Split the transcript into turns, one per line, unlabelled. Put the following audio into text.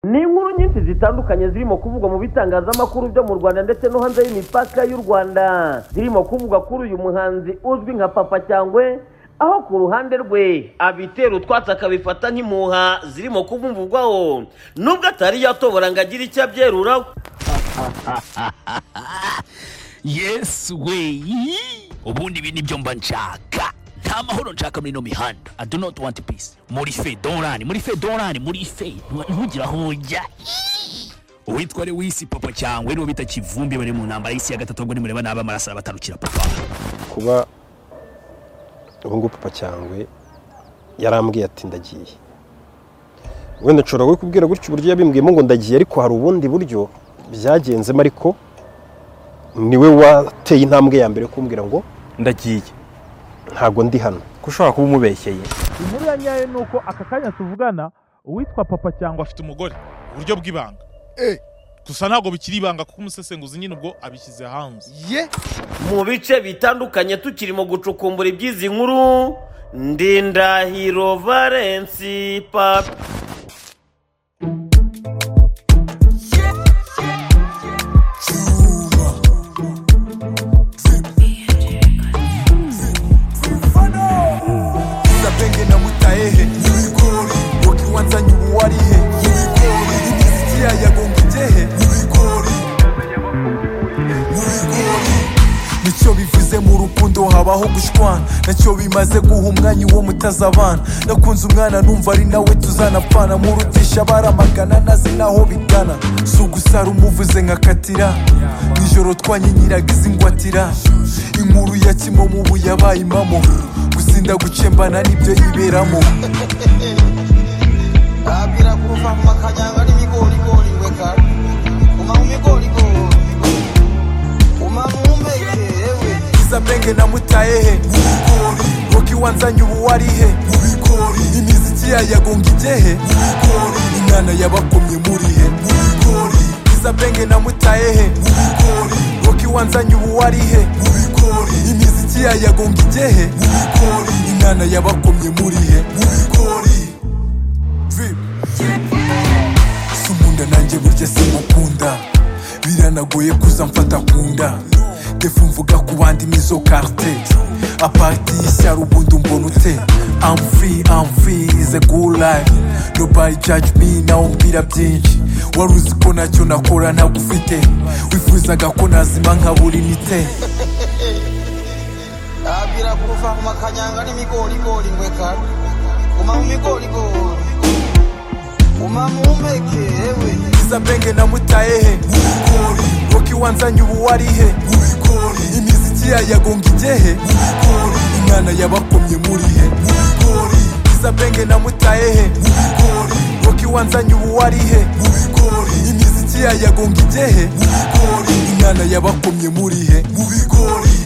ni inkuru nyinshi zitandukanye zirimo kuvugwa mu bitangazamakuru byo mu rwanda ndetse no hanze y'imipaka y'u rwanda zirimo kuvugwa kuri uyu muhanzi uzwi nka papa cyangwe aho ku ruhande rwe abitera utwatsi akabifata nk'impuha zirimo kubumvugwaho nubwo atari yatobora ngo agire icyo abyeruraho
yesi weyi ubundi ibi nibyo mba nshaka nta mahoro nshaka muri ino mihanda i do not want peace muri fe dorani muri fe dorani muri fe ntugira aho ujya uwitwa ari wisi papa cyangwa nibo bita kivumbi bari mu ntambara y'isi ya gatatu ubwo nimureba nabi amaraso arabatarukira papa
kuba ubu ngubu papa cyangwe yarambwiye ati ndagiye wenda nshobora kubwira gutya uburyo yabimbwiyemo ngo ndagiye ariko hari ubundi buryo byagenzemo ariko niwe wateye intambwe ya mbere kumbwira ngo
ndagiye
ntabwo ndi hano
ko ushobora kuba umubeshyeye
inkuru ya nyayo ni uko aka kanya tuvugana uwitwa papa cyangwa
afite umugore uburyo bw'ibanga gusa ntabwo bikiri ibanga kuko umusesenguzi nyine ubwo abishyize hanze
ye
mu bice bitandukanye tukirimo gucukumbura iby'izi nkuru ndindahiro valensi papi
sabenge na mutahehe y'ibigori wakiwanzanye ubu warihe y'ibigori imiziki yayagonga igehe y'ibigori y'ibigori nicyo bivuze mu rukundo habaho gushwana nacyo bimaze guha umwanya uwo mutazabana nakunze umwana numva ari nawe tuzanapfana murudisha baramagana nazi naho bigana si ugusara umuvuze nkakatira nijoro twanyinyiraga izi ngwatira inkuru ya kimomo ubu yabaye impamo gusinda gucembana nibyo yiberamo
babwira ko uva mu makajyanga n'ibigorigori we kare uma mu migorigori uma mu mpeke yewe
izabenge na mutahehe mubigori roki wanzanye ubu warihe mubigori imiziki yayagonga igehe mubigori inana yabakomye murihe mubigori izabenge na mutahehe mubigori roki wanzanye ubu warihe mubigori imiziki yayagonga igehe mubigori inana yabakomye murihe mubigori drip sumunda nanjye burya simukunda biranagoye kuza mfata kunda defu mvuga ku bandi nizo karte aparti y'ishyari ubundi umbona ute I'm free, I'm free, is a good life Nobody judge me, nawe mbwira byinshi wari uzi ko ntacyo nakora ntagufite wifuzaga ko nazima nkabura imite
babwira ko uva mu makajyanga n'ibigorigori we kare uma mu migorigori uma mu mpeke yewe
izabenge na mutahehe mubigori roki wanzanye ubu warihe mubigori imiziki yayagonga igehe mubigori inana yabakomye murihe mubigori izabenge na mutahehe mubigori roki wanzanye ubu warihe mubigori imiziki yayagonga igehe mubigori inana yabakomye murihe mubigori